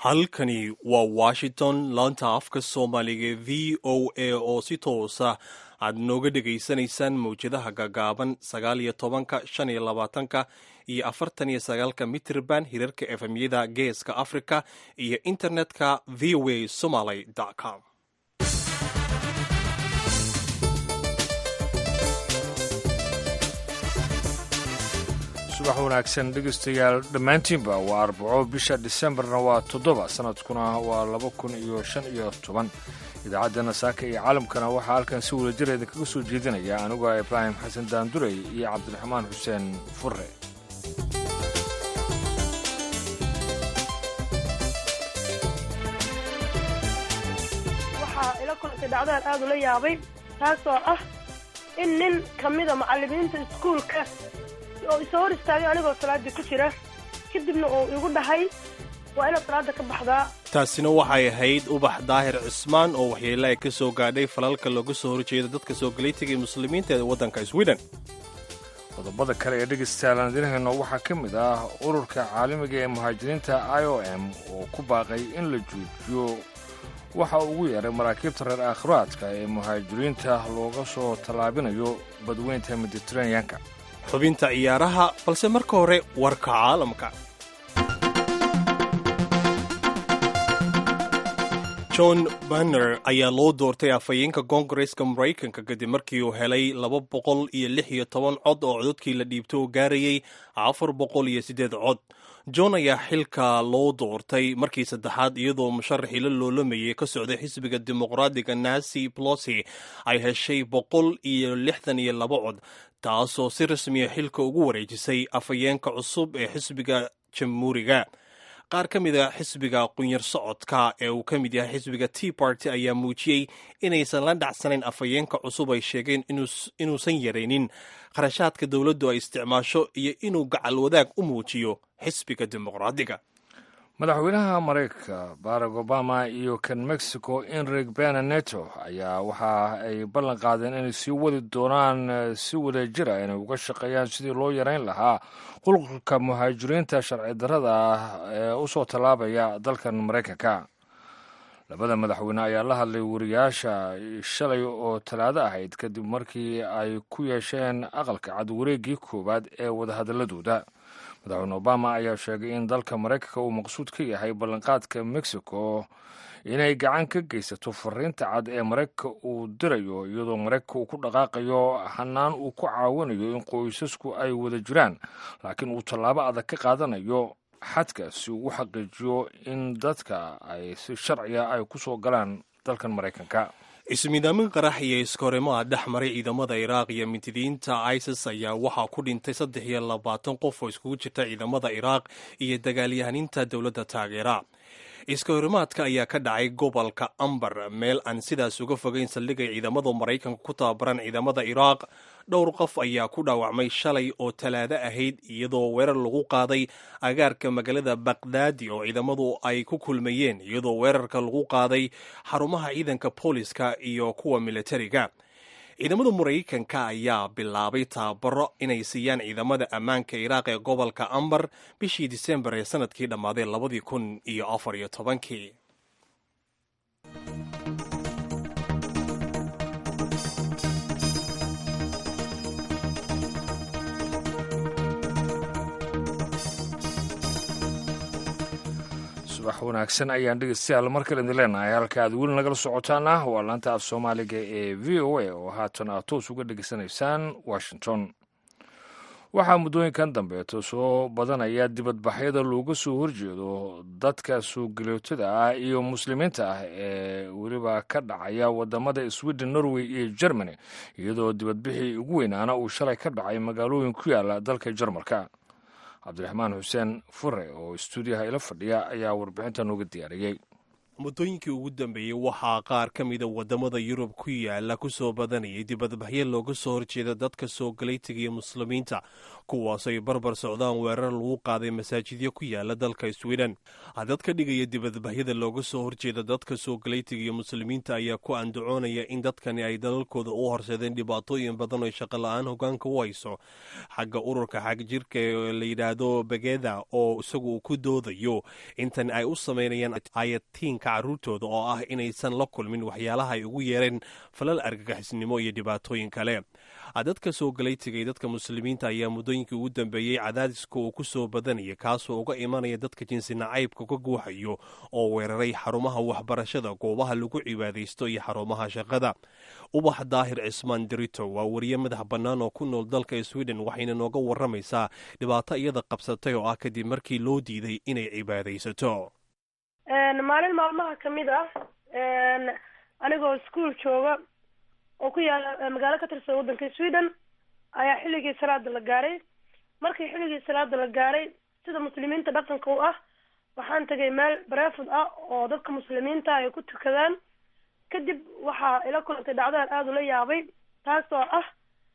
halkani waa washington laanta afka soomaaliga v o a oo si toosa aad nooga dhegaysanaysaan mawjadaha gagaaban sagaal iyo tobanka shan iyo labaatanka iyo afartan iyo sagaalka mitrban hirarka efemyada geeska africa iyo internetka v o a somaly com subax wanaagsan dhegeystayaal dhammaantiinba waa arbaco bisha disembarna waa toddoba sanadkuna waa laba kun iyo shan iyo toban idaacaddana saaka iyo caalamkana waxaa halkan si wadajireeda kaga soo jeedinaya aniguo ibraahim xasan daandurey iyo cabdiraxmaan xuseen furre waxaa ila kulantay dhacdaan aad ula yaabay taasoo ah in nin ka mida macallimiinta iskuulka oo isoo hor istaagay anigoo salaadii ku jira kadibna uu igu dhahay waa inaad salaada ka baxdaa taasina waxay ahayd ubax daahir cismaan oo waxyeele ay ka soo gaadhay falalka looga soo horjeeda dadka soo galaytiga muslimiinta ee waddanka sweden qodobada kale ee dhegeystayaal aan idinhayno waxaa ka mid ah ururka caalamiga ee muhaajiriinta i o m oo ku baaqay in la joojiyo waxa ugu yeeray maraakiibta reer aakhiraadka ee muhaajiriinta looga soo tallaabinayo badweynta mediteraneanka xubinta ciyaaraha balse marka hore warka caalamka john banner ayaa loo doortay afhayeenka koongareska maraykanka kadib markii uu helay laba boqol iyo lix iyo toban cod oo cododkii la dhiibtay oo gaarayay afar boqol iyo siddeed cod john ayaa xilka loo doortay markii saddexaad iyadoo musharaxii la loolamayay ka socday xisbiga dimuqraadiga nancy plosi ay heshay boqol iyo lixdan iyo laba cod taasoo si rasmiya xilka ugu wareejisay afhayeenka cusub ee xisbiga jamhuuriga qaar ka mid a xisbiga qunyar socodka ee uu ka mid yahay xisbiga tea party ayaa muujiyey inaysan la dhacsanayn afhayeenka cusub ay sheegeen inuusan yaraynin kharashaadka dowladdu ay isticmaasho iyo inuu gacal wadaag u muujiyo xisbiga dimuqraadiga madaxweynaha maraykanka barack obama iyo kan mexico enrig bena neto ayaa waxa ay ballan qaadeen inay sii wadi doonaan si wada jira inay uga shaqeeyaan sidii loo yarayn lahaa qulqulka muhaajiriinta sharci darrada ah ee u soo tallaabaya dalkan maraykanka labada madaxweyne ayaa la hadlay wariyaasha shalay oo talaado ahayd kadib markii ay ku yeesheen aqalka cad wareeggii koowaad ee wadahadaladooda madaxweyne obama ayaa sheegay in dalka maraykanka uu maqsuud ka yahay ballanqaadka mexico inay gacan ka geysato fariinta cad ee maraykanka uu dirayo iyadoo maraykanka uu ku dhaqaaqayo hanaan uu ku caawinayo in qoysasku ay wada jiraan laakiin uu tallaabo adag ka qaadanayo xadka si uu u xaqiijiyo in dadka ay si sharciga ay ku soo galaan dalkan maraykanka ismiidaamin qarax iyo iskoorimaha dhex maray ciidamada iraaq iyo mintidiinta isis ayaa waxaa ku dhintay saddex iyo labaatan qof oo iskugu jirta ciidamada iraaq iyo dagaalyahaniinta dowladda taageera iskahorimaadka ayaa ka dhacay gobolka ambar meel aan sidaas uga fogeyn saldhigay ciidamada maraykanka ku tababaran ciidamada iraaq dhowr qof ayaa ku dhaawacmay shalay oo talaado ahayd iyadoo weerar lagu qaaday agaarka magaalada bakdaadi oo ciidamadu ay ku kulmayeen iyadoo weerarka lagu qaaday xarumaha ciidanka booliska iyo kuwa militariga ciidamada maraykanka ayaa bilaabay tababaro inay siiyaan ciidamada ammaanka iraaq ee gobolka ambar bishii disembar ee sanadkii dhammaaday labadii kun iyo afar iyo tobankii subax wanaagsan ayaan dhegeystayaal mar kale idin leenahay halka aad weli nagala socotaana waa laanta af soomaaliga ee v o a oo haatan aad toos uga dhegeysanaysaan washington waxaa muddooyinkan dambeeto soo badanaya dibadbaxyada looga soo horjeedo dadka suugalootada ah iyo muslimiinta ah ee weliba ka dhacaya wadamada sweden norway iyo germany iyadoo dibadbixii ugu weynaana uu shalay ka dhacay magaalooyin ku yaala dalka jarmalka cabdiraxmaan xuseen fure oo stuudiyaha ila fadhiya ayaa warbixinta nooga diyaariyey muddooyinkii ugu dambeeyey waxaa qaar ka mida waddamada yurub ku yaala ku soo badanayay dibadbaxyo looga soo horjeeda dadka soo galaytiga iyo muslimiinta kuwaas ay barbar socdaan weerar lagu qaaday masaajidyo ku yaala dalka sweden dad ka dhigaya dibadbaxyada looga soo horjeeda dadka soo galaytiga iyo muslimiinta ayaa ku andacoonaya in dadkani ay dalalkooda u horseedeen dhibaatooyin badan oo shaqo la-aan hogaanka u hayso xagga ururka xagjirka ee la yidhaahdo begeda oo isagu uu ku doodayo intan ay u sameynayaan ayatiinka caruurtooda oo ah inaysan la kulmin waxyaalaha ay ugu yeereen falal argagixisnimo iyo dhibaatooyin kale dadka soo galaytiga iyo dadka muslimiinta ayaa muddooyinkii ugu dambeeyey cadaadiska uu ku soo badanaya kaasoo uga imanaya dadka jinsi nacaybka ka guuxayo oo weeraray xarumaha waxbarashada goobaha lagu cibaadaysto iyo xarumaha shaqada ubax daahir cismaan dirito waa wariye madax bannaan oo ku nool dalka sweden waxayna nooga waramaysaa dhibaato iyada qabsatay oo ah kadib markii loo diiday inay cibaadaysato maalin maalmaha ka mid ah anigoo iskuol jooga oo ku yaala magaalo ka tirsan waddanka sweden ayaa xilligii salaada la gaaray markii xilligii salaada la gaaray sida muslimiinta dhaqanka u ah waxaan tagay meel bareefud ah oo dadka muslimiinta ay ku tukadaan kadib waxaa ila kulantay dhacdaan aada ula yaabay taasoo ah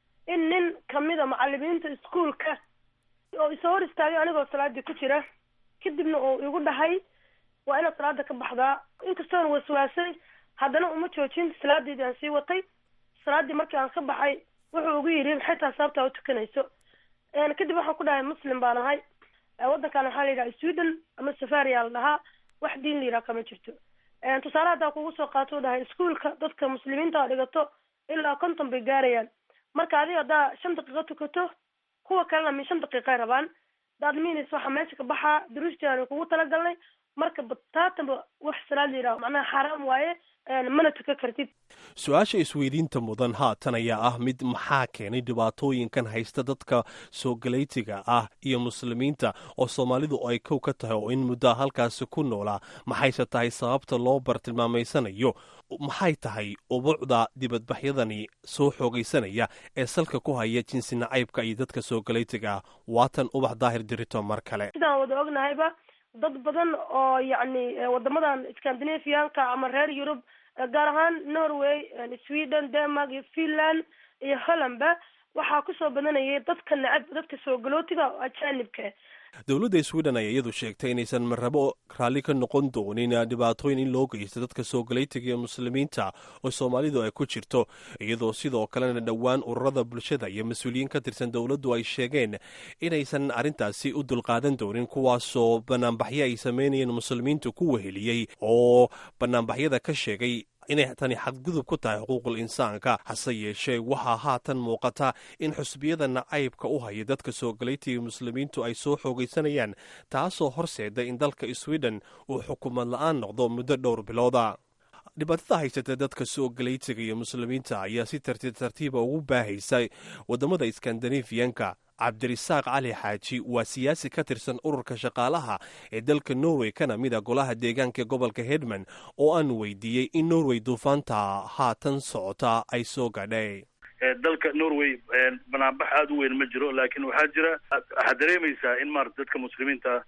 in nin kamida macalimiinta iskuolka oo isoo hor istaagay anigoo salaadii ku jira kadibna uu igu dhahay waa inaad salaada ka baxdaa inkastoona waswaasay haddana uma joojin salaadeedii aan sii watay salaadii markii aan ka baxay wuxuu ugu yidhi maxay taha sababtaa u tukanayso kadib waxaan ku dhahay muslim baan ahay waddankan waxaa la yidhaha sweden ama safaria la dhahaa wax diin la yidhaha kama jirto tusaale haddaa kugu soo qaato u dhahay iskuolka dadka muslimiinta a dhigato ilaa konton bay gaarayaan marka adiga haddaa shan daqiiqo tukato kuwa kalena min shan daqiiqay rabaan daad minis waxaa meesha ka baxaa duruustii aan kugu talagalnay marka bataatanba wax salaad la yidhaha macnaha xaaraam waaye mana tuka kartid su-aasha isweydiinta mudan haatan ayaa ah mid maxaa keenay dhibaatooyinkan haysta dadka soo galaytiga ah iyo muslimiinta oo soomaalidu ay kow ka tahay oo in muddaa halkaasi ku noolaa maxayse tahay sababta loo bartilmaamaysanayo maxay tahay ubuucda dibadbaxyadani soo xoogaysanaya ee salka ku haya jinsi nacaybka iyo dadka soo galaytiga ah waatan ubax daahir dirito mar kale sidaan wada ognahayba dad badan oo yacni wadamadan scandinavianka ama reer yurub gaar ahaan norway sweden denmark iyo finland iyo hollandba waxaa kusoo badanayay dadka necab dadka soo galootiga oo ajaanibka dowladda sweden ayaa iyadu sheegtay inaysan marrabo raalli ka noqon doonin dhibaatooyin in loo geysto dadka soo galaytiga iyo muslimiinta oo soomaalidu ay ku jirto iyadoo sidoo kalena dhowaan ururada bulshada iyo mas-uuliyiin ka tirsan dowladdu ay sheegeen inaysan arrintaasi u dulqaadan doonin kuwaasoo banaanbaxyo ay sameynayeen muslimiintu ku weheliyey oo banaanbaxyada ka sheegay inay tani xadgudub ku tahay xuquuqul insaanka hase yeeshee waxaa haatan muuqata in xusbiyada nacaybka u haya dadka soo galaytiga muslimiintu ay soo xoogaysanayaan taasoo horseeda in dalka sweden uu xukuumad la-aan noqdo muddo dhowr bilooda dhibaatada haysata dadka soo galaytiga iyo muslimiinta ayaa si tartiib tartiiba ugu baahaysa wadamada skandinafiyanka cabdirisaaq cali xaaji waa siyaasi ka tirsan ururka shaqaalaha ee dalka norway kana mid a golaha deegaanka gobolka hedman oo aan weydiiyey in norway duufaanta haatan socota ay soo gadhay dalka norway banaanbax aada u weyn ma jiro laakiin waxaa jira waxaad dareemaysaa in maarata dadka muslimiinta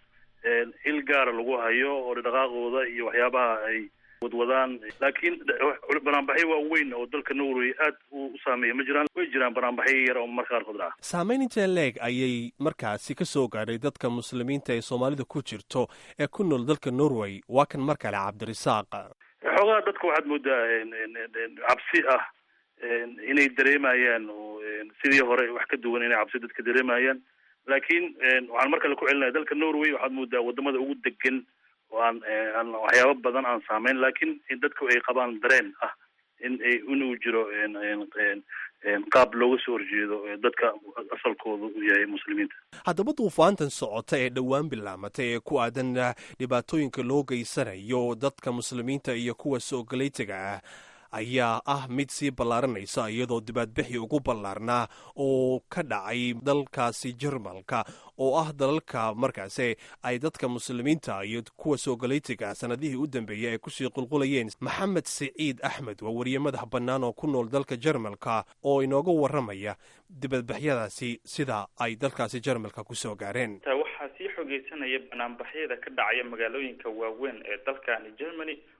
il gaara lagu hayo oo dhaqaaqooda iyo waxyaabaha ay wadwadaan laakiin banaanbaxyo waaweyn oo dalka norway aad u saameeya ma jiraan way jiraan banaanbaxyo yar oo marka qaarkood dhaca saamayn intee leeg ayay markaasi ka soo gaadhay dadka muslimiinta ee soomaalida ku jirto ee ku nool dalka norway waa kan mar kale cabdirisaaq xoogaha dadka waxaad moodaa cabsi ah inay dareemayaan oo sidii hore wax ka duwan inay cabsi dadka dareemayaan laakiin waxaan mar kale ku celinaya dalka norway waxaad moodaa wadamada ugu degan oo aan aan waxyaabo badan aan saameyn laakiin dadku ay qabaan dareen ah in inuu jiro qaab looga soo horjeedo dadka asalkooda u yahay muslimiinta haddaba duufaantan socota ee dhowaan bilaamatay ee ku aadan dhibaatooyinka loo geysanayo dadka muslimiinta iyo kuwa soo galaytiga ah ayaa ah mid sii ballaaranaysa iyadoo dibaadbixi ugu ballaarnaa oo ka dhacay dalkaasi jarmalka oo ah dalalka markaasi ay dadka muslimiinta iyo kuwa soo galaytiga sanadihii u dambeeyey ay kusii qulqulayeen maxamed siciid axmed waa wariye madax bannaan oo ku nool dalka jarmalka oo inooga warramaya dibadbaxyadaasi sida ay dalkaasi jarmalka kusoo gaareen waxaa sii xogeysanaya banaanbaxyada ka dhacaya magaalooyinka waaweyn ee dalkani germany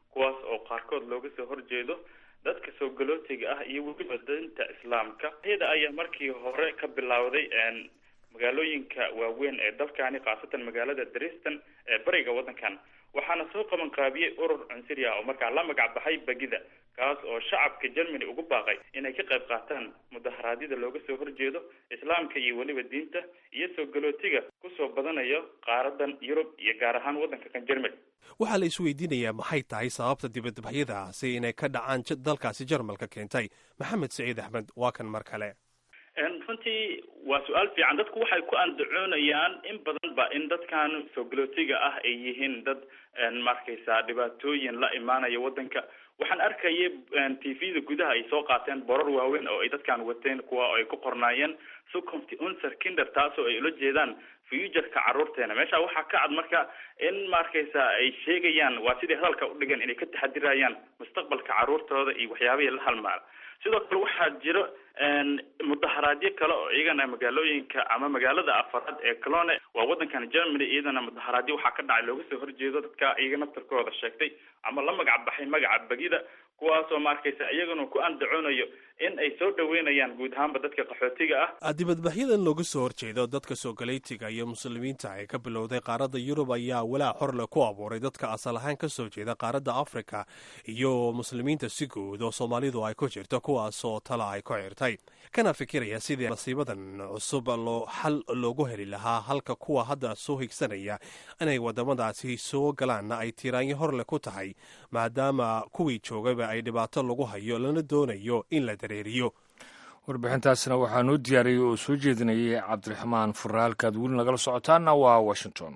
kuwaas oo qaarkood looga soo horjeedo dadka soo galootiga ah iyo weliba dinta islaamka iyada ayaa markii hore ka bilowday magaalooyinka waaweyn ee dalkani khaasatan magaalada dreston ee bariga waddankan waxaana soo qaban qaabiyey urur cunsuri ah oo markaa la magac baxay bagida kaas oo shacabka germany ugu baaqay inay ka qayb qaataan mudaharaadyada looga soo horjeedo islaamka iyo weliba diinta iyo soo galootiga kusoo badanayo qaaradan yurub iyo gaar ahaan waddanka kan germany waxaa la isweydiinayaa maxay tahay sababta dibadbaxyadaasi inay ka dhacaan dalkaasi jarmalka keentay maxamed saciid axmed waa kan mar kale runtii waa su-aal fiican dadku waxay ku andacoonayaan in badan ba in dadkan soo galootiga ah ay yihiin dad markaysa dhibaatooyin la imaanaya waddanka waxaan arkayay t v-da gudaha ay soo qaateen borar waaweyn oo ay dadkan wateen kuwa oo ay ku qornaayeen sucomty unser kinder taasoo ay ula jeedaan futureka carruurteena meesha waxaa ka cad marka in markaysa ay sheegayaan waa siday hadalka udhigan inay ka taxadirayaan mustaqbalka carruurtooda iyo waxyaabihii la halmaala sidoo kale waxaa jiro mudaharaadyo kale oo iyagana magaalooyinka ama magaalada afaraad ee colone waa waddankan germany iyadana mudaharaadyo waxaa ka dhacay looga soo horjeedo dadka iyaga naftarkooda sheegtay ama la magac baxay magaca bagida kuwaasoo markaysa iyaguna ku andacoonayo in ay soo dhaweynayaan guud ahaanba dadka qaxootiga ah dibadbaxyadan looga soo horjeedo dadka soogaleetiga iyo muslimiinta ee ka bilowday qaaradda yurub ayaa walaac xorle ku abuuray dadka asal ahaan ka soo jeeda qaaradda afrika iyo muslimiinta si guud oo soomaalidu ay ku jirto kuwaasoo tala ay ku xirtay kana fikiraya sidii nasiibadan cusub loo xal loogu heli lahaa halka kuwa hadda soo higsanaya inay wadamadaasi soo galaanna ay tiiraanyo horle ku tahay maadaama kuwii joogaba ay dhibaato lagu hayo lana doonayo in la dareeriyo warbixintaasna waxaanuu diyaariyey oo soo jeedinayay cabdiraxmaan furre halkaad weli nagala socotaana waa washington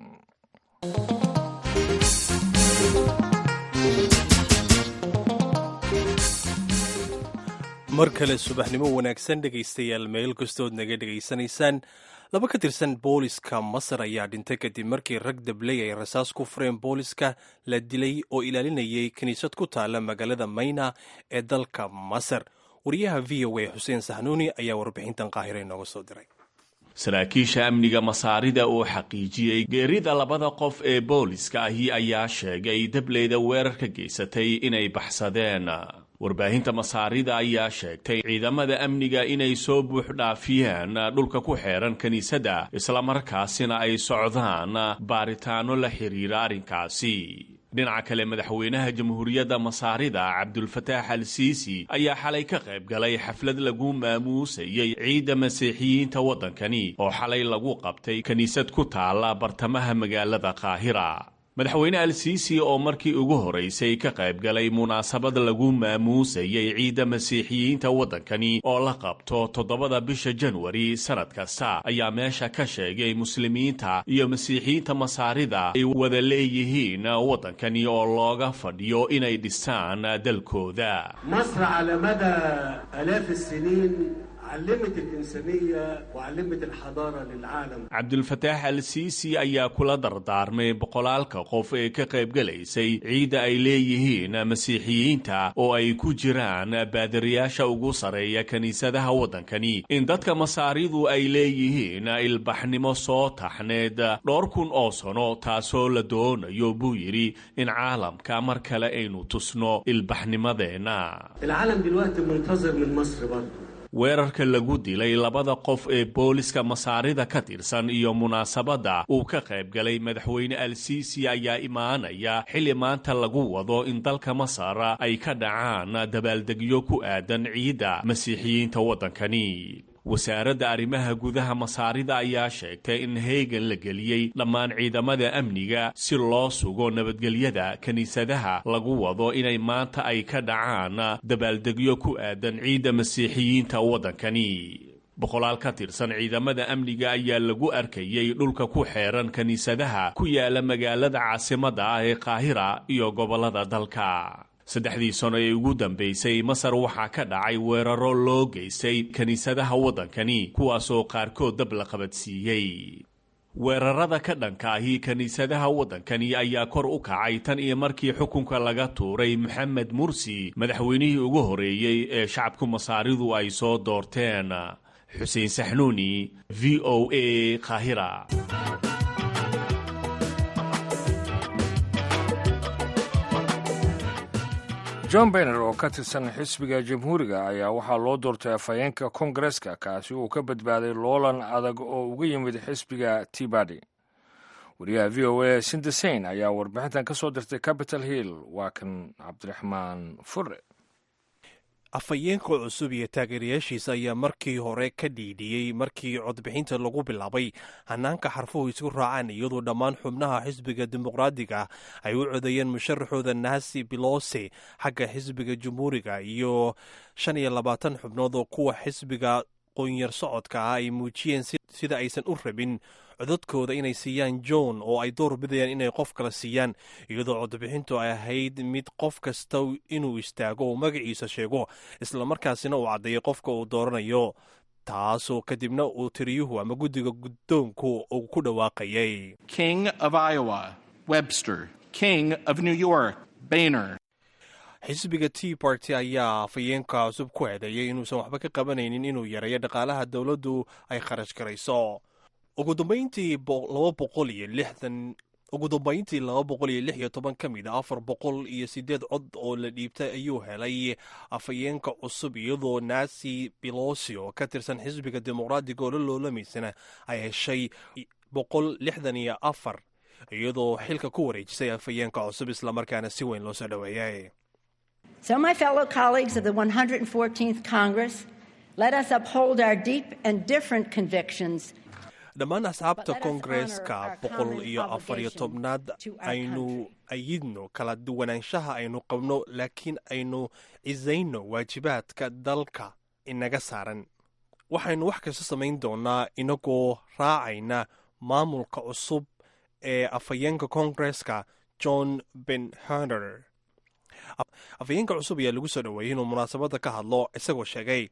mar kale subaxnimo wanaagsan dhegaystayaal meel kastood naga dhegaysanaysaan laba ka tirsan booliska masar ayaa dhintay kadib markii rag dabley ay rasaas ku fureen booliska la dilay oo ilaalinayay kiniisad ku taala magaalada mayna ee dalka masar wariyaha v o a xuseen saxnuuni ayaa warbixintan qaahire inooga soo diray saraakiisha amniga masaarida oo xaqiijiyey geerida labada qof ee booliska ahi ayaa sheegay dableyda weerarka geysatay inay baxsadeen warbaahinta masaarida ayaa sheegtay ciidamada amniga inay soo buux dhaafiyeen dhulka ku xeeran kiniisadda islamarkaasina ay socdaan baaritaano la xiriira arrinkaasi dhinaca kale madaxweynaha jamhuuriyadda masaarida cabdulfataax al siisi ayaa xalay ka qayb galay xaflad lagu maamuusayey ciidda masiixiyiinta waddankani oo xalay lagu qabtay kiniisad ku taala bartamaha magaalada qaahira madaxweyne al siisi oo markii ugu horeysay ka qayb galay munaasabad lagu maamuusayey ciidda masiixiyiinta waddankani oo la qabto toddobada bisha janwari sannad kasta ayaa meesha ka sheegay muslimiinta iyo masiixiyiinta masaarida ay wada leeyihiin waddankani oo looga fadhiyo inay dhistaan dalkooda مصر على مدى آلاف السنين علمت الإنسانية وعلمت الحضارة للعالم cabdulfataax al siisi ayaa kula dardaarmay boqolaalka qof ee ka qaybgalaysay ciidda ay leeyihiin masiixiyiinta oo ay ku jiraan baadiriyaasha ugu sareeya kiniisadaha waddankani in dadka masaaridu ay leeyihiin ilbaxnimo soo taxneed dhowr kun oo sano taasoo la doonayo buu yidhi in caalamka mar kale aynu tusno ilbaxnimadeenna العالم دلوقتي منتظر من مصر برضه weerarka lagu dilay labada qof ee booliska masaarida ka tirsan iyo munaasabadda uu ka qayb galay madaxweyne al siisi ayaa imaanaya xilli maanta lagu wado in dalka masar ay ka dhacaan dabaaldegyo ku aadan ciidda masiixiyiinta waddankani wasaaradda arrimaha gudaha masaarida ayaa sheegtay in heegan la geliyey dhammaan ciidamada amniga si loo sugo nabadgelyada kiniisadaha lagu wado inay maanta ay ka dhacaan dabaaldegyo ku aadan ciidda masiixiyiinta waddankani boqolaal ka tirsan ciidamada amniga ayaa lagu arkayey dhulka ku xeeran kiniisadaha ku yaala magaalada caasimadda ah ee qaahira iyo gobollada dalka saddexdii sano ee ugu dambaysay masar waxaa ka dhacay weeraro loo geystay kiniisadaha waddankani kuwaasoo qaarkood dab la qabadsiiyey weerarada ka dhanka ahi kiniisadaha waddankani ayaa kor u kacay tan iyo markii xukunka laga tuuray moxamed mursi madaxweynihii ugu horeeyey ee shacabku masaaridu ay soo doorteen xuseen saxnuuni v o a qaahira john bayner oo ka tirsan xisbiga jamhuuriga ayaa waxaa loo doortay afhayeenka kongareska kaasi uu ka badbaaday loolan adag oo uga yimid xisbiga tibadi wariyaha v o a sindesain ayaa warbixintan ka soo dirtay capital hill waa kan cabdiraxmaan fure afhayeenka cusub iyo taageerayaashiisa ayaa markii hore ka dhiidhiyey markii codbixinta lagu bilaabay hanaanka xarfuhu isku raacaan iyadoo dhammaan xubnaha xisbiga dimuqraadiga ay u codeeyeen musharaxooda nancy bilose xagga xisbiga jamhuuriga iyo shan iyo labaatan xubnood oo kuwa xisbiga qoonyar socodka ah ay muujiyeen sida aysan u rabin codadkooda inay siiyaan john oo ay door bidayaan inay qof kala siiyaan iyadoo codbixintu ay ahayd mid qof kasta inuu istaago oo magaciisa sheego islamarkaasina uu caddeeyo qofka uu dooranayo taasoo kadibna uu tiriyuhu ama guddiga guddoonku uu ku dhawaaqayay king of iowa webster king of new york bayner xisbiga tea party ayaa afhayeenka cusub ku eedeeyay inuusan waxba ka qabanaynin inuu yareeyo dhaqaalaha dowladdu ay kharash garayso ugu dambayntii laba boqol iyo lixdan ugu dambayntii laba boqol iyo lix iyo toban ka mid a afar boqol iyo sideed cod oo la dhiibtay ayuu helay afhayeenka cusub iyadoo nancy belosi oo ka tirsan xisbiga dimuqraadiga oo la loolamaysana ay heshay boqol lixdan iyo afar iyadoo xilka ku wareejisay afhayeenka cusub islamarkaana si weyn loo soo dhoweeyay So, my fellow colleagues of the 114th Congress, let us uphold our deep and different convictions dhammaan asxaabta koongareeska boqol iyo afar iyo tobnaad aynu ayidno kala duwanaanshaha aynu qabno laakiin aynu cisayno waajibaadka dalka inaga saaran waxaynu wax kasta samayn doonaa inagoo raacayna maamulka cusub ee afhayeenka koongareeska john benharder afhayeenka cusub ayaa lagu soo dhoweeyey inuu munaasabadda ka hadlo isagoo sheegay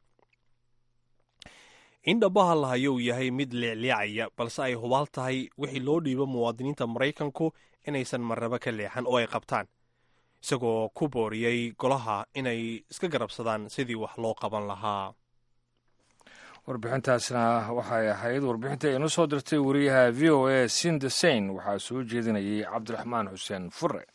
in dhabaha la hayo uu yahay mid leecleecaya balse ay hubaal tahay wixii loo dhiibo muwaadiniinta maraykanku inaysan marnabo ka leexan oo ay qabtaan isagoo ku booriyey golaha inay iska garabsadaan sidii wax loo qaban lahaa warbixintaasna waxay ahayd warbixinta inoo soo dirtay wariyaha v o a sindesain waxaa soo jeedinayay cabdiraxmaan xuseen fure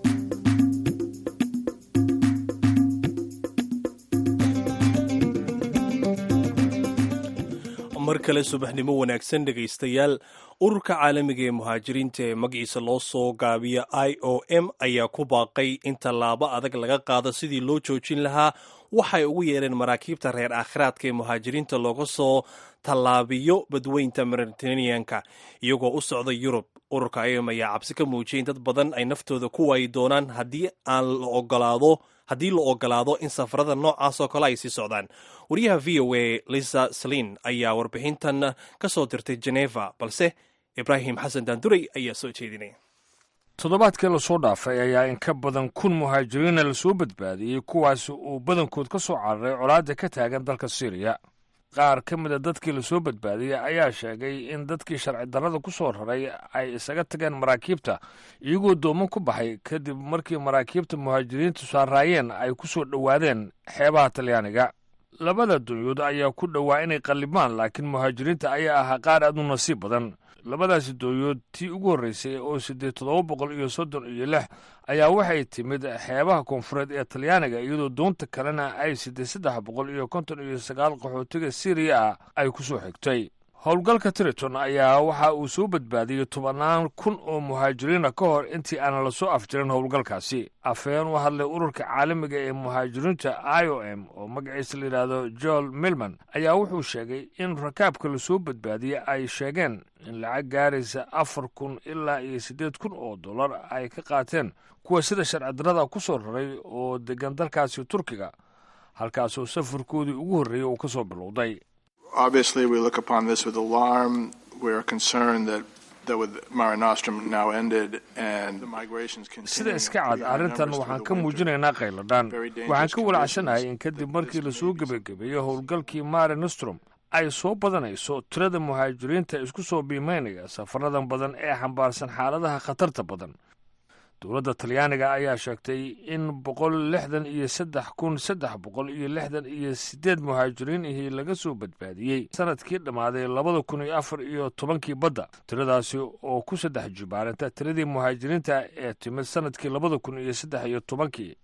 mar kale subaxnimo wanaagsan dhegaystayaal ururka caalamiga ee muhaajiriinta ee magaciisa loo soo gaabiya i o m ayaa ku baaqay in tallaabo adag laga qaado sidii loo joojin lahaa waxay ugu yeereen maraakiibta reer aakhiraadka ee muhaajiriinta looga soo tallaabiyo badweynta mediteraneanka iyagoo u socda yurub ururka i o m ayaa cabsi ka muujiyay in dad badan ay naftooda ku waayi doonaan haddii aan la ogolaado haddii la ogolaado in safarada noocaas oo kale ay sii socdaan wariyaha v o a lisa salin ayaa warbixintan ka soo dirtay geneva balse ibraahim xasan daanduray ayaa soo jeedinaya toddobaadkii lasoo dhaafay ayaa in ka badan kun muhaajiriina lasoo badbaadiyey kuwaas uu badankood ka soo cararay colaadda ka taagan dalka syriya qaar ka mida dadkii lasoo badbaadiyey ayaa sheegay in dadkii sharci darrada ku soo raray ay isaga tageen maraakiibta iyagoo doomo ku baxay kadib markii maraakiibta muhaajiriintu saaraayeen ay ku soo dhowaadeen xeebaha talyaaniga labada dunyood ayaa ku dhowaa inay qallibmaan laakiin muhaajiriinta ayaa ahaa qaar aad u nasiib badan labadaasi doonyood tii ugu horreysay oo siddeed toddoba boqol iyo soddon iyo lix ayaa waxay timid xeebaha koonfureed ee talyaaniga iyadoo doonta kalena ay siddeed saddex boqol iyo konton iyo sagaal qaxootiga siriya ah ay ku soo xigtay howlgalka triton ayaa waxa uu soo badbaadiyey tobannaan kun oo muhaajiriina ka hor intii aanan lasoo afjirin howlgalkaasi afhayeen u hadlay ururka caalamiga ee muhaajiriinta i o m oo magaciisa la yidhaahdo joel milman ayaa wuxuu sheegay in rakaabka lasoo badbaadiyey ay sheegeen in lacag gaaraysa afar kun ilaa iyo siddeed kun oo dollar ay ka qaateen kuwa sida sharcidarrada ku soo raray oo degan dalkaasi turkiga halkaasoo safarkoodii ugu horreeyey uu ka soo bilowday Obviously, we look upon this with alarm. We are concerned that that with Mare Nostrum now ended and the migrations sida iska cad arrintan waxaan ka muujinaynaa qayladhaan waxaan ka walacsanahay in kadib markii lasoo gebagabeeyo howlgalkii mare nostrum ay soo badanayso tirada muhaajiriinta isku soo biimaynaya safaradan badan ee xambaarsan xaaladaha khatarta badan dowladda talyaaniga ayaa sheegtay in boqol lixdan iyo saddex kun saddex boqol iyo lixdan iyo siddeed muhaajiriin ihii laga soo badbaadiyey sanadkii dhammaaday labada kun iyo afar iyo tobankii badda tiradaasi oo ku saddex jibaarinta tiradii muhaajiriinta ee timid sanadkii labada kun iyo saddex iyo tobankii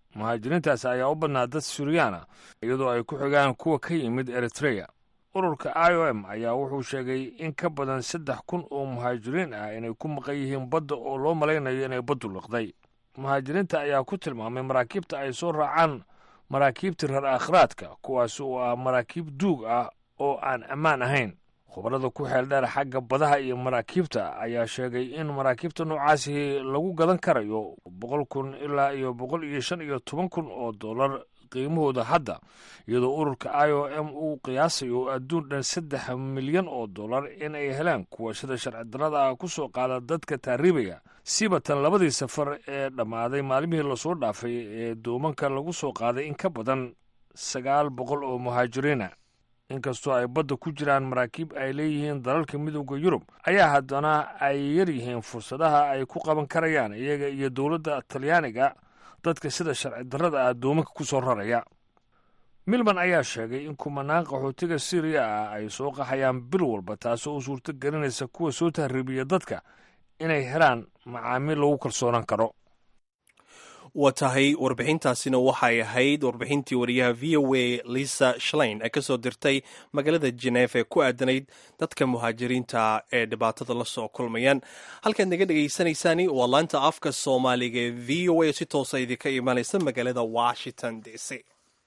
muhaajiriintaasi ayaa u badnaa dad suuriyaana iyadoo ay ku xigaan kuwa ka yimid eritreya ururka i o m ayaa wuxuu sheegay in ka badan saddex kun oo muhaajiriin ah inay ku maqan yihiin badda oo loo malaynayo inay baddu liqday muhaajiriinta ayaa ku tilmaamay maraakiibta ay soo raacaan maraakiibta reer aakhiraadka kuwaas oo ah maraakiib duug ah oo aan ammaan ahayn khubarada ku xeel dheer xagga badaha iyo maraakiibta ayaa sheegay in maraakiibta noocaasi lagu gadan karayo boqol kun ilaa iyo boqol iyo shan iyo toban kun oo dollar qiimahooda hadda iyadoo ururka i o m uu qiyaasayo adduun dhan saddex milyan oo dollar in ay helaan kuwa sida sharci darrada ah ku soo qaada dadka taariibaya sibatan labadii safar ee dhammaaday maalmihii lasoo dhaafay ee doomanka lagu soo qaaday in ka badan sagaal boqol oo muhaajiriina inkastoo ay badda ku jiraan maraakiib ay leeyihiin dalalka midooda yurub ayaa haddana ay yar yihiin fursadaha ay ku qaban karayaan iyaga iyo dowladda talyaaniga dadka sida sharci darrada ah doomanka ku soo raraya milman ayaa sheegay in kumanaan qaxootiga syriya ah ay soo qaxayaan bil walba taasoo u suurto gelinaysa kuwa soo tahriibiya dadka inay helaan macaamiil lagu kalsoonaan karo waa tahay warbixintaasina waxay ahayd warbixintii wariyaha v o a lisa shlein ee kasoo dirtay magaalada jenef ee ku aadanayd dadka muhaajiriinta ee dhibaatada la soo kulmayaan halkaad naga dhegaysanaysaani waa laanta afka soomaaliga ee v o a si toosa idinka imaanaysa magaalada washington d c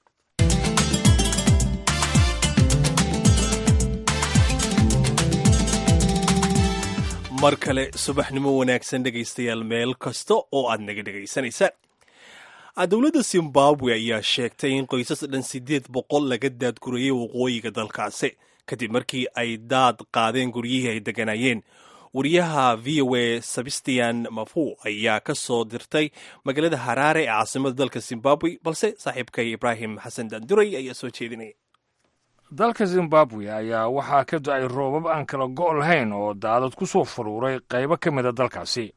mar kale subaxnimo wanaagsan dhegaystayaal meel kasta oo aad naga dhegaysanaysaan dowladda zimbabwe ayaa sheegtay in qoysas dhan siddeed boqol laga daadgurayay waqooyiga dalkaasi kadib markii ay daad qaadeen guryihii ay deganayeen wariyaha v o a sebastian mafu ayaa ka soo dirtay magaalada haraare ee caasimada dalka zimbabwe balse saaxiibkay ibraahim xasan danduray ayaa soo jeedinaya dalka zimbabwe ayaa waxaa ka da-ay roobab aan kala go' lahayn oo daadad ku soo faruuray qaybo ka mida dalkaasi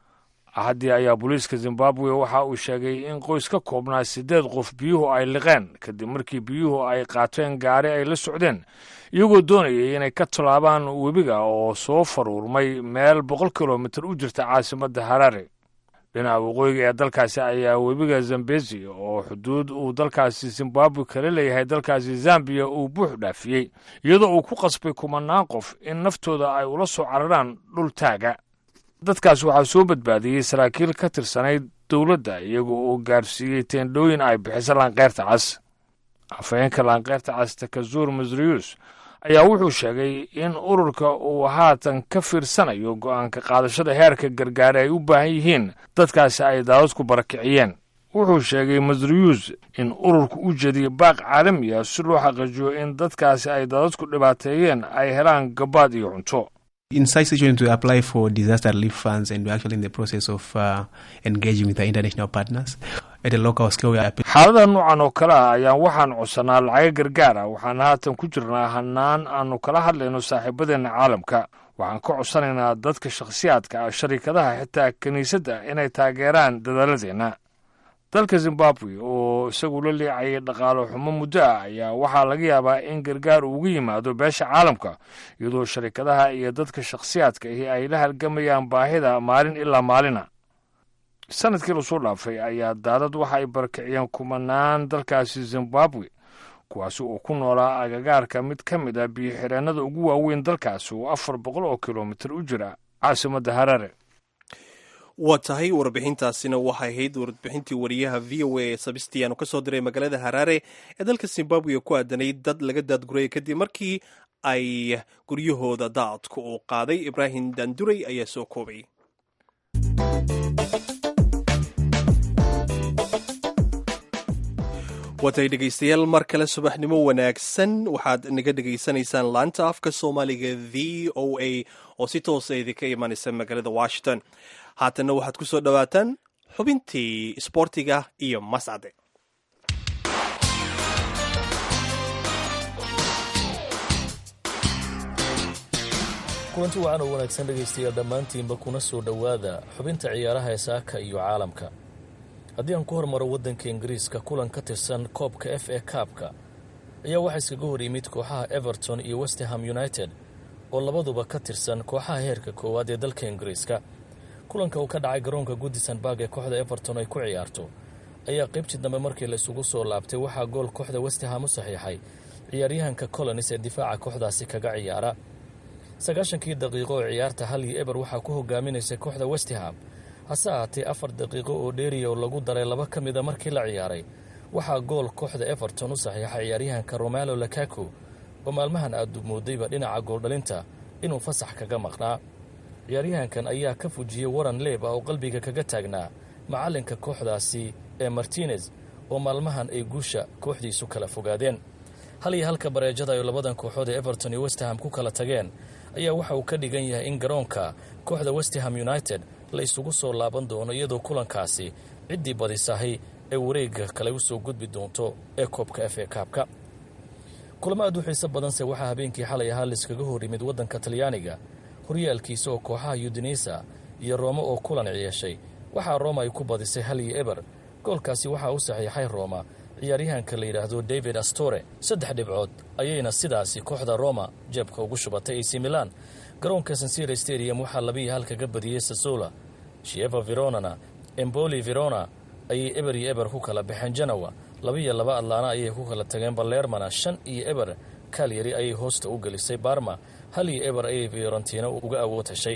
haddii ayaa booliiska zimbabwe waxa uu sheegay in qoys ka koobnaa siddeed qof biyuhu ay liqeen kadib markii biyuhu ay qaateen gaari ay la socdeen iyagoo doonayay inay ka tallaabaan webiga oo soo faruurmay meel boqol kilomitir u jirta caasimadda haraare dhinaca waqooyiga ee dalkaasi ayaa webiga zambezi oo xuduud uu dalkaasi zimbabwe kala leeyahay dalkaasi zambiya uu buux dhaafiyey iyadoo uu ku qasbay kumanaan qof in naftooda ay ula soo cararaan dhul taaga dadkaas waxaa soo badbaadiyey saraakiil ka tirsanayd dowladda iyagoo uu gaarsiiyey teendhooyin ay bixiso laanqeyrta cas afhayeenka laanqeyrta cas takazuur masriyus ayaa wuxuu sheegay in ururka uu haatan ka fiirsanayo go'aanka qaadashada heerka gargaare ay u baahan yihiin dadkaasi ay daadadku barakiciyeen wuxuu sheegay masriyus in ururku u jeediyo baaq caalami ah si loo xaqiijiyo in dadkaasi ay daadadku dhibaateeyeen ay helaan gabaad iyo cunto in such situation to apply for disaster relief funds and we're actually in the process of uh, engaging with our international partners at a local scale xaalada noocan oo kale ah ayaan waxaan codsanaa lacaga gargaar ah waxaan haatan ku jirnaa hanaan aanu kala hadlayno saaxiibadeenna caalamka waxaan ka codsanaynaa dadka shakhsiyaadka ah sharikadaha xitaa kiniisadda inay taageeraan dadaaladeenna dalka zimbabwe oo isagu la leecayay dhaqaalo xumo muddo ah ayaa waxaa laga yaabaa in gargaar uuga yimaado beesha caalamka iyadoo sharikadaha iyo dadka shakhsiyaadka ahi ay la halgamayaan baahida maalin ilaa maalina sanadkii lasoo dhaafay ayaa daadad waxa ay barakiciyeen kumanaan dalkaasi zimbabwe kuwaasi oo ku noolaa agagaarka mid ka mid ah biyo-xireennada ugu waaweyn dalkaasi oo afar boqol oo kilomitir u jira caasimadda harare waa tahay warbixintaasina waxay ahayd warbixintii wariyaha v o a sabistian oo ka soo diray magaalada haraare ee dalka zimbabwe ku aadanay dad laga daadgurayay kadib markii ay guryahooda daadku uu qaaday ibraahim danduray ayaa soo koobay waatay dhegaystayaal mar kale subaxnimo wanaagsan waxaad naga dhegaysanaysaan laanta afka soomaaliga v o a oo si toosa idinka imanaysa magaalada washington haatanna waxaad ku soo dhowaataan xubintii isboortiga iyo mascade kulanti wacan oo wanaagsan dhegaystayaal dhammaantiinba kuna soo dhowaada xubinta ciyaaraha ee saaka iyo caalamka haddii aan ku hormaro waddanka ingiriiska kulan ka tirsan koobka f a kaabka ayaa waxaa iskaga hor yimid kooxaha everton iyo westerham united oo labaduba ka tirsan kooxaha heerka koowaad ee dalka ingiriiska kulanka uu ka dhacay garoonka goodison barg ee kooxda everton ay ku ciyaarto ayaa qaybtii dambe markii la isugu soo laabtay waxaa gool kooxda westham u saxiixay ciyaaryahanka colonis ee difaaca kooxdaasi kaga ciyaara sagaashankii daqiiqo oo ciyaarta hal iyo eber waxaa ku hogaaminaysay kooxda westham hase ahaatee afar daqiiqo oo dheeriya oo lagu daray laba ka mida markii la ciyaaray waxaa gool kooxda everton u saxiixa ciyaaryahanka romalo lakaku oo maalmahan aad moodayba dhinaca gooldhalinta inuu fasax kaga maqnaa ciyaaryahankan ayaa ka fujiyey waran leeb ah oo qalbiga kaga taagnaa macallinka kooxdaasi ee martinez oo maalmahan ay guusha kooxdiisu kala fogaadeen hal iyo halka bareejada ay labadan kooxood ee everton iyo westham ku kala tageen ayaa waxa uu ka dhigan yahay in garoonka kooxda westham united la isugu soo laaban doono iyadoo kulankaasi ciddii badisahay ee wareegga kale u soo gudbi doonto ee koobka f a kaabka kulamo aad u xiiso badanse waxaa habeenkii xalay ahaa laiskaga hor yimid waddanka talyaaniga horyaalkiisa oo kooxaha yudinisa iyo rooma oo kulan ciyeeshay waxaa rooma ay ku badisay hal iyo eber goolkaasi waxaa u saxiixay rooma ciyaaryahanka la yidhaahdo david astore saddex dhibcood ayayna sidaasi kooxda roma jeebka ugu shubatay ac milan garoonka sansira stadium waxaa labiiyo hal kaga badiyey sasola shieva veronana emboli verona ayay eber iyo eber ku kala baxeen janowa labiiyo laba adlaana ayay ku kala tageen balermana shan iyo eber kalyari ayay hoosta u gelisay barma hal iyo eber ayay fiorentina uga awood heshay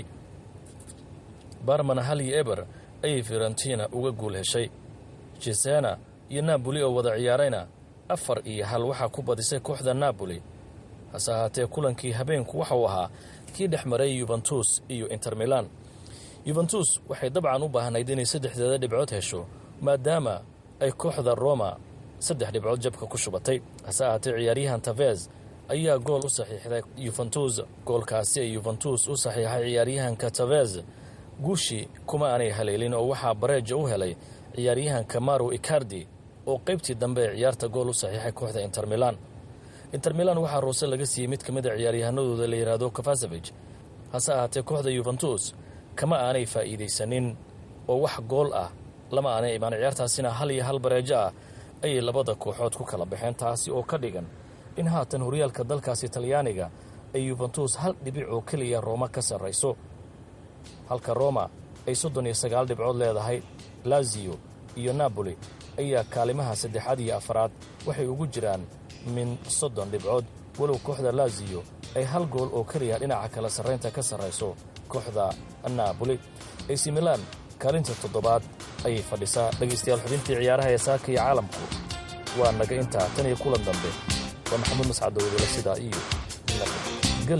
barmana hal iyo eber ayay fiorentina uga guul heshay jesena iyo napoli oo wada ciyaarayna afar iyo hal waxaa ku badisay kooxda napoli hase ahaatee kulankii habeenku waxa uu ahaa kii dhex maray yubentus iyo inter milan yubentus waxay dabcan u baahnayd inay saddexdeeda dhibcood hesho maadaama ay kooxda roma saddex dhibcood jabka ku shubatay hase ahaatee ciyaaryahan tavez ayaa gool u saxiixday yuventus goolkaasi ay yuventus u saxiixay ciyaaryahanka tavez guushii kuma aanay haleelin oo waxaa bareeja u helay ciyaaryahanka maro icardi oo qaybtii dambe ee ciyaarta gool u saxiixay kooxda inter milan inter milan waxaa roose laga siiyey mid ka mid a ciyaaryahanadooda la yidhaahdo kafasevij hase ahaatee kooxda yuventus kama aanay faa'iidaysanin oo wax gool ah lama aanay imaan ciyaartaasina hal iyo hal bareejo ah ayay labada kooxood ku kala baxeen taasi oo ka dhigan in haatan horyaalka dalkaasi talyaaniga ay yuventus hal dhibic oo keliya rooma ka sarrayso halka roma ay soddon iyo sagaal dhibcood leedahay laziyo iyo napoli ayaa kaalimaha saddexaad iyo afaraad waxay ugu jiraan min soddon dhibcood walow kooxda laziyo ay hal gool oo keliya dhinaca kala sarraynta ka sarrayso kooxda napoli ac milan kaalinta toddobaad ayay fadhisaa dhegaystayaal xubintii ciyaaraha ee saaka iyo caalamku waa naga intaa tan iyo kulan dambe waa maxamuud mascad owdala sidaa iyo gel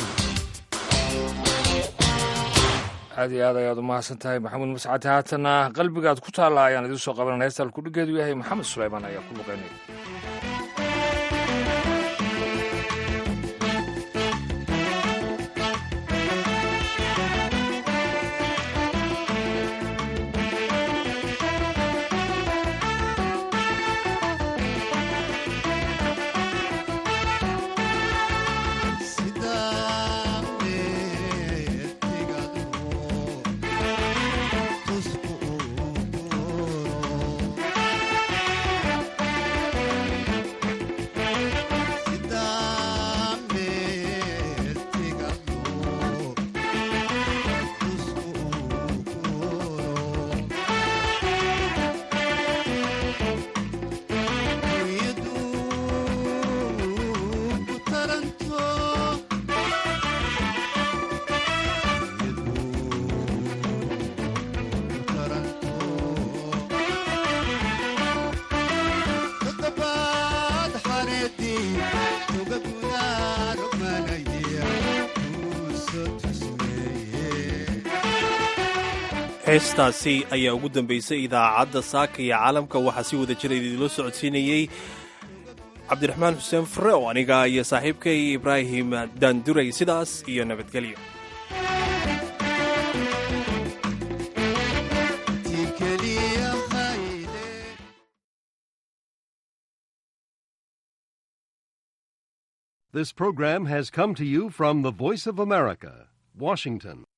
aad iyo aad ayaad u mahadsan tahay maxamuud mascad haatana qalbigaad ku taalla ayaan idiin soo qabanana heestal kudhigeedu yahay maxamed sulaymaan ayaa ku luqeynaya heestaasi ayaa ugu dambaysay idaacadda saaka iyo caalamka waxaa si wada jira idinla socodsiinayey cabdiraxmaan xuseen fure oo aniga iyo saaxiibkay ibraahim daanduray sidaas iyo nabadgelyo This program has come to you from the Voice of America, Washington.